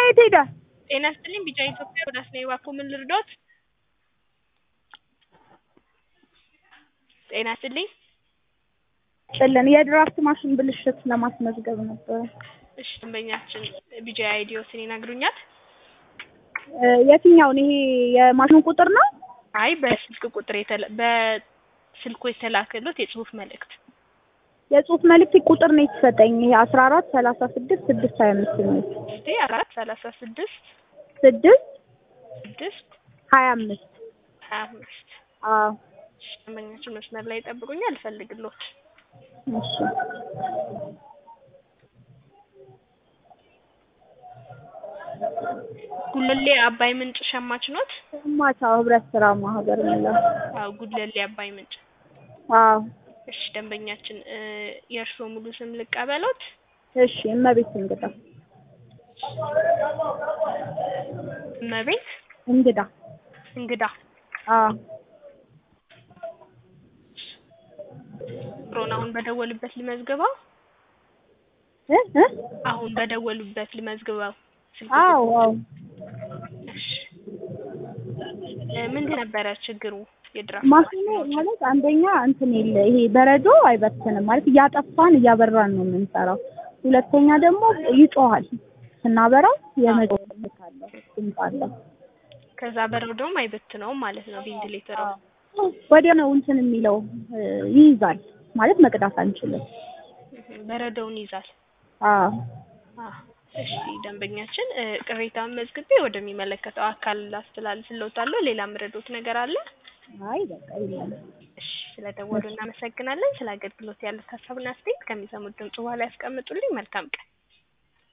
የት ሄደ? ጤና ይስጥልኝ ቢጫ ኢትዮጵያ ወደ አስናይ ባኮ ምን ልርዶት? ጤና ይስጥልኝ ጥልን የድራፍት ማሽን ብልሽት ለማስመዝገብ ነበረ። እሺ ደንበኛችን ቢጃ አይዲዮስን ይነግሩኛል? እ የትኛውን ይሄ የማሽኑ ቁጥር ነው? አይ በስልክ ቁጥር የተላ በስልኩ የተላከሎት የጽሁፍ መልእክት የጽሁፍ መልእክት ቁጥር ነው የተሰጠኝ። ይሄ አስራ አራት ሰላሳ ስድስት ስድስት ሀያ አምስት ነው። እስቲ አራት ሰላሳ ስድስት ስድስት ስድስት ሀያ አምስት ሀያ አምስት አዎ እሺ ደንበኛችን መስመር ላይ ይጠብቁኛል እፈልግሎት እሺ ጉለሌ አባይ ምንጭ ሸማች ኖት? ማቻው ህብረት ስራ ማህበር ነው። አዎ ጉለሌ አባይ ምንጭ አዎ እሺ ደንበኛችን እ የእርስዎ ሙሉ ስም ልቀበሎት? እሺ እመቤት እንግዳ እመቤት እንግዳ እንግዳ አዎ ሮን አሁን በደወሉበት ልመዝግበው? እ እ አሁን በደወሉበት ልመዝግበው? ስልክ አዎ አዎ እሺ እ ምንድን ነበረ ችግሩ? የድራፍት ማሽኑ ማለት አንደኛ እንትን የለ ይሄ በረዶ አይበትንም ማለት እያጠፋን እያበራን ነው የምንሰራው። ሁለተኛ ደግሞ ይጮሃል ስናበራው የመጮህ ድምፅ አለው ድምፅ አለው። ከዛ በረዶም አይበትነውም ማለት ነው ቬንቲሌተሩ። ወዲያ ነው እንትን የሚለው እ ይይዛል ማለት መቅዳት አንችልም። እህ በረዶውን ይዛል። አዎ አዎ እሺ ደንበኛችን እ ቅሬታውን መዝግቤ ወደሚመለከተው አካል ላስተላልፍልዎታለሁ። ሌላ ምረዶት ነገር አለ? አይ በቃ የለም። እሺ ስለደወሉ እናመሰግናለን። ስለ አገልግሎት ያሉት ሀሳብና አስተያየት ከሚሰሙት ድምጽ በኋላ ያስቀምጡልኝ። መልካም ቀን።